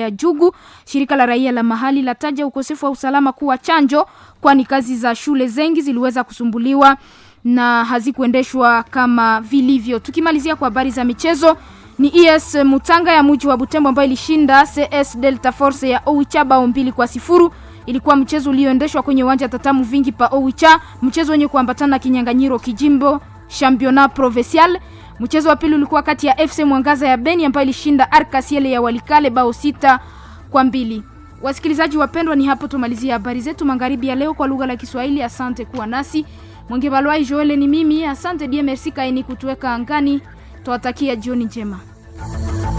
ya Jugu. Shirika la raia la mahali lataja ukosefu wa usalama kuwa chanjo, kwani kazi za shule zengi ziliweza kusumbuliwa na hazikuendeshwa kama vilivyo. Tukimalizia kwa habari za michezo, ni ES Mutanga ya mji wa Butembo ambayo ilishinda CS Delta Force ya Oicha bao mbili kwa sifuru. Ilikuwa mchezo ulioendeshwa kwenye uwanja Tatamu Vingi pa Oicha, mchezo wenye kuambatana na kinyang'anyiro kijimbo Championnat Provincial. Mchezo wa pili ulikuwa kati ya FC Mwangaza ya Beni ambayo ilishinda Arkasiele ya Walikale bao sita kwa mbili. Wasikilizaji wapendwa, ni hapo tumalizia habari zetu magharibi ya leo kwa lugha la Kiswahili. Asante kuwa nasi. Mwenge Balwai Joel ni mimi. Asante die merci kaini kutuweka angani. Twatakia jioni njema.